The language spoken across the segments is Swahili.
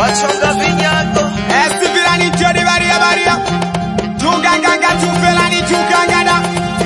wachonga vinyago Esifilani jodi baria baria Tunganganga tufelani tukangada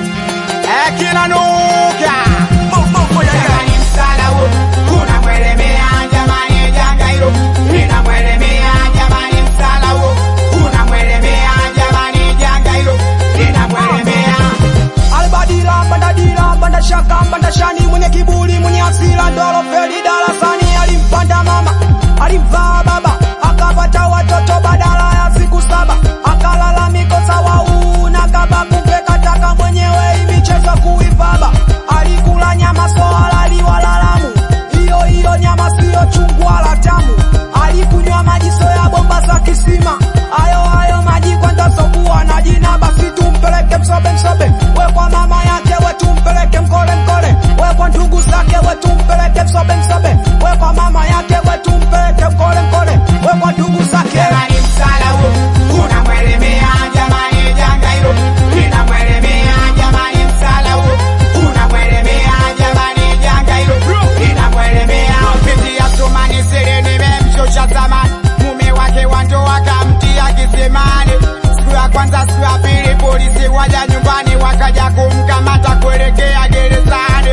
Ekina nuka moko ya Jamani msala wo Kuna mwelemea jamani janga hilo Nina mwelemea jamani msala wo Kuna mwelemea jamani janga hilo Nina mwelemea Albadila bandadila banda shaka banda shani mwenye kiburi mwenye asila ndolo feli darasani alimpanda mama alimvaa baba akapata watoto badala ya siku saba akalalamika sawa una kaba kumbe kataka mwenyewe hii michezo kuipaba alikula nyama soala liwalalamu hiyo hiyo nyama siyo chungu wala tamu alikunywa maji soya bomba za kisima ayo ayo maji kwanza sokuwa na jina basi tumpeleke msobe msobe we kwa mama yake we tumpeleke mkole mkole we kwa ndugu zake we tumpeleke msobe msobe we kwa mama yake we tumpeleke mkole mkole we kwa ndugu zake Jamani msala wo Kuna mwelemea jamani janga hilo Nina mwelemea jamani msala wo Kuna mwelemea jamani janga hilo Nina mwelemea Binti ya Sumani siri nimemshosha zamani Mume wake wa ndoa kamtia kisimani Siku ya kwanza siku ya pili polisi waja nyumbani wakaja kumkamata kuelekea gerezani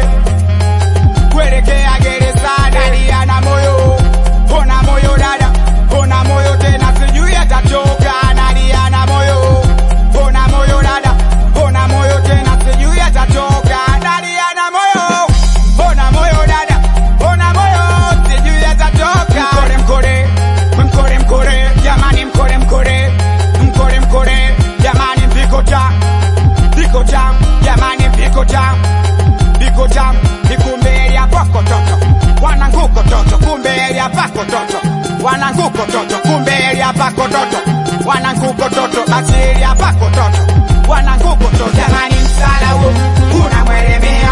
kuelekea gerezani aliana moyo ona moyo dada ona moyo tena sijui atatoka naliana moyo ona moyo dada ona moyo tena sijui atatoka naliana moyo ona moyo dada ona moyo sijui atatoka mkore mkore mkore mkore jamani mkore mkore mkore mkore jamani mpiko ta mpiko ta jamani mpiko ta Biko jam ni kumbe ya pako toto wananguko toto kumbe ya pako toto wananguko toto kumbe ya pako toto wananguko toto basi ya pako toto wananguko toto jamani msala wo una mwelemea